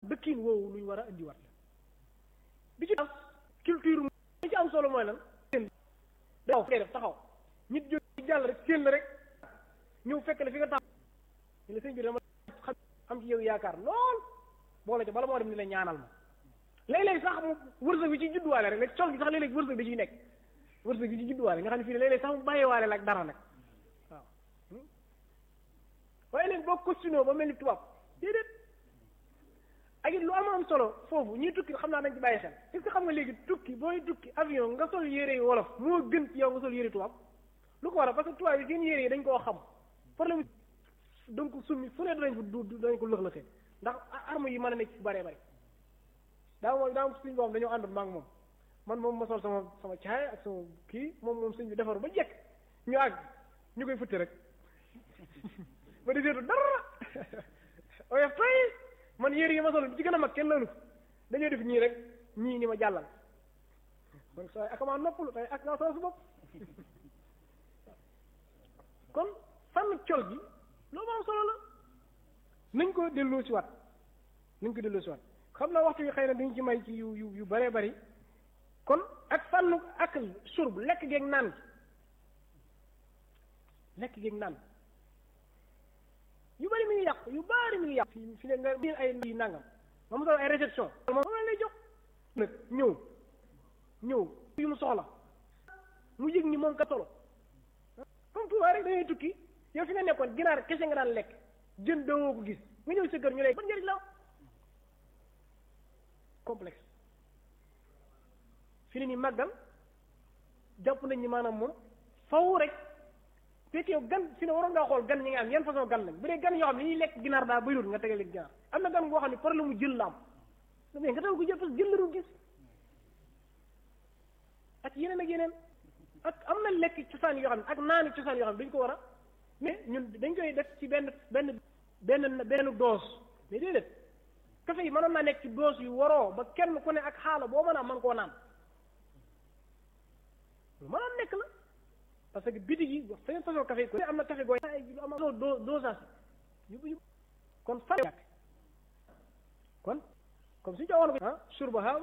dëkkiin woowu lu ñu war a indiwaat la bi ci am culture li ci am solo mooy lan daw ngay def taxaw nit jóg ci jàll rek séen la rek ñëw fekk la fi nga taxaw ñu la sëñ bi dama xam am ci yow yaakaar lool boole ca bala moo dem ni la ñaanal ma léeg-léeg sax mu wërsëg bi ci judduwaale rek léegi col gi sax léeg-léeg wërsëg bi ciy nekk wërsëg bi ci judduwaale nga xam ne fii ne léeg-léeg sax mu bàyyiwaale la ak dara nag waaw waaye léegi boo costume ba mel ni tubaab déedéet ak it lu am am solo foofu ñuy tukki xam naa dañ ci bàyyi xel est-ce que xam nga léegi tukki booy tukki avion nga sol yére yi wolof moo gën ci yow nga sol yére tubaab lu ko waral parce que tubaab yi seen yére yi dañ koo xam problème donc summi fu ne danañ ko du dañ ko lëx-lëxee ndax arme yi mën a nekk ci bëree bëri daa moom daa suñ boobu dañoo àndoon maa ngi moom man moom ma sol sama sama caay ak sama kii moom moom suñ bi defaru ba jekk ñu àgg ñu koy futti rek ba di seetu dara oyof tay man yére yi ma sol bi ci gën a mag kenn lalu dañoo def ñii rek ñii ni ma jàllal kon sooy akamaa noppalu tey ak naa sol su bopp kon fànn col gi loolu am solo la nañ ko delloo si waat nañ ko delloo si waat xam naa waxtu yi xëy na dañ ci may ci yu yu yu bëree bëri kon ak fànnu akal surb lekk geeg naan lekk geeg naan yu bëri mi ngi yàqu yu bëri mi ngi yàqu fi fi ne nga biir ay yi nangam moom solo ay réception moom la lay jox nag ñëw ñëw yu mu soxla mu yëg ni moom ka solo comme tubaab rek dañuy tukki yow fi nga nekkoon ginaar kese nga daan lekk jën doo ko gis nga ñëw sa kër ñu lay ban njëriñ la complexe fi ne nii màggal jàpp nañ ni maanaam moom faw rek fekk yow gan fi ne waroon ngaa xool gan ñi nga am yan façon gan lañ bu dee gan yoo xam ne ñuy lekk ginaar daa bëriwul nga tegal leen ginaar am na gan boo xam ne problème mu jël la am mais nga tegal ko jël parce que jël la du gis ak yeneen ak yeneen ak am na lekk cosaan yoo xam ne ak naani cosaan yoo xam ne dañ ko war a mais ñun dañ koy def ci benn benn benn benn dose mais déedéet café yi mënoon naa nekk ci dose yu waroo ba kenn ku ne ak xaala boo mën a mën koo naan lu mënoon nekk la parce que bitig yi wax seen façon café yi am na café gooy lu am do dosage yu yu kon fan kon comme suñu joxoon ko ah surba